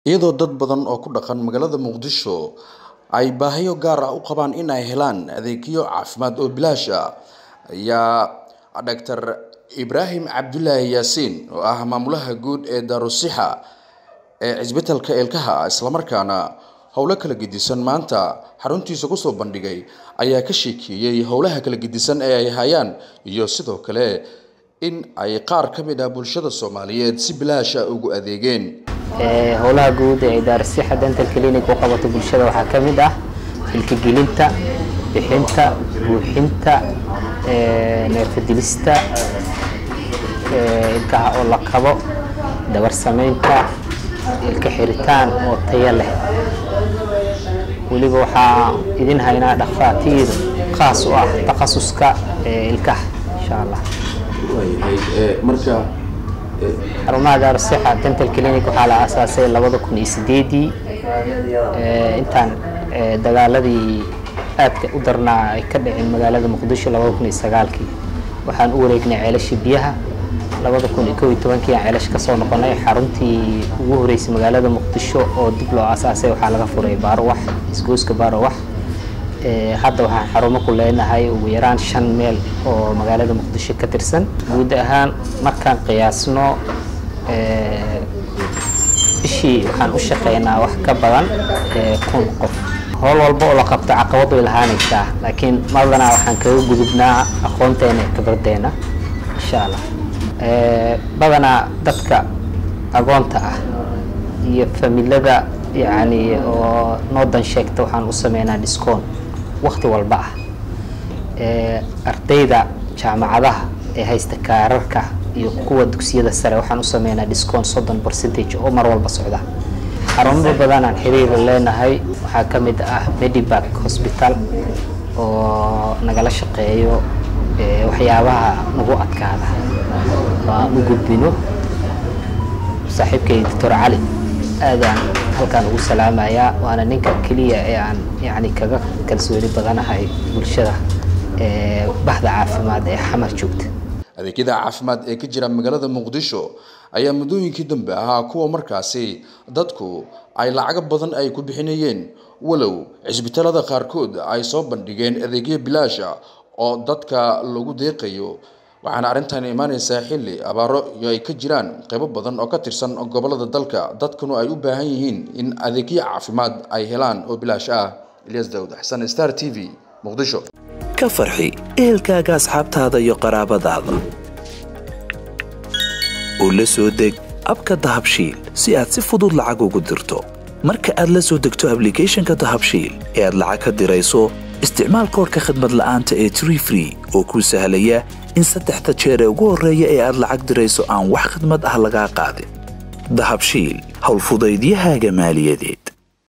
iyadoo dad badan oo ku dhaqan magaalada muqdisho ay baahiyo gaar ah u qabaan in ay helaan adeegyo caafimaad oo bilaash ah ayaa dhaktar ibraahim cabdulaahi yaasiin oo ah maamulaha guud ee daarusixa ee cisbitalka ilkaha islamarkaana howlo kala gedisan maanta xaruntiisa kusoo bandhigay ayaa ka sheekeeyey howlaha kala gedisan ee ay hayaan iyo sidoo kale in ay qaar ka mid ah bulshada soomaaliyeed si bilaasha ugu adeegeen howlaha guud ee daarsixa dental clinic u qabato bulshada waxaa ka mid ah ilkagelinta bixinta buuxinta neerfadilista ilkaha oo la kabo dabar samaynta ilka xiritaan oo tayo leh weliba waxaa idin haynaa dhakhaatiir khaas u ah takhasuska ilkaha insha allah marka xarumaha daarusixa dental clinic waxaa la aasaasay labada kun iyo sideedii intaan dagaaladii aadka u darnaa ay ka dhaceen magaalada muqdisho labada kun iyo sagaalkii waxaan u wareegnay ceelasha biyaha labada kun iyo kow iyo tobankii aan ceelash ka soo noqonay xaruntii ugu horeysay magaalada muqdisho oo dib loo aasaasay waxaa laga furay baarowax isgooska baarowax hadda waxaan xarumo ku leenahay ugu yaraan shan meel oo magaalada muqdisho ka tirsan guud ahaan markaan qiyaasno bishii waxaan u shaqeynaa wax ka badan kun qof howl walba oo la qabto caqabad way lahaanaysaa laakiin madanaa waxaan kaga gudubnaa aqoonteena ee khibradeena insha allah badanaa dadka agoonta ah iyo familada yacni oo noodan sheegta waxaan u sameynaa discoon wakti walba ah ardayda jaamacadaha ee haysta kaararka iyo kuwa dugsiyada sare waxaan u sameynaa discoon soddon percentage oo mar walba socda xarumo badanaan xiriira leenahay waxaa ka mid ah medibac hosbital oo nagala shaqeeyo waxyaabaha nagu adkaada aan u gudbino saaxiibkay doctor cali aadaan halkaan ugu salaamayaa waana ninka keliya ee aan yani kaga kalsooni badanahay bulshada bahda caafimaad ee xamar joogta adeegyada caafimaad ee ka jira magaalada muqdisho ayaa muddooyinkii dambe ahaa kuwa markaasi dadku ay lacago badan ay ku bixinayeen walow cisbitaalada qaarkood ay soo bandhigeen adeegyo bilaasha oo dadka lagu deeqayo waxaana arrintan imaaneysaa xilli abaaro iyo ay ka jiraan qaybo badan oo ka tirsan gobolada dalka dadkuna ay u baahan yihiin in adeegyo caafimaad ay helaan oo bilaash ah ilyas daawud xasan star t v muqdisho ka farxi ehelkaaga asxaabtaada iyo qaraabadaada oo la soo deg abka dahabshiil si aad si fudud lacag ugu dirto marka aad la soo degto ablicathonka dahabshiil ee aad lacag ka dirayso isticmaal koorka khadmad la'aanta ee tree free oo kuu sahlaya in saddexda jeer ee ugu horreeya ee aad lacag dirayso aan wax khidmad ah lagaa qaadin dahabshiil howlfudaydiyahaaga maaliyadeed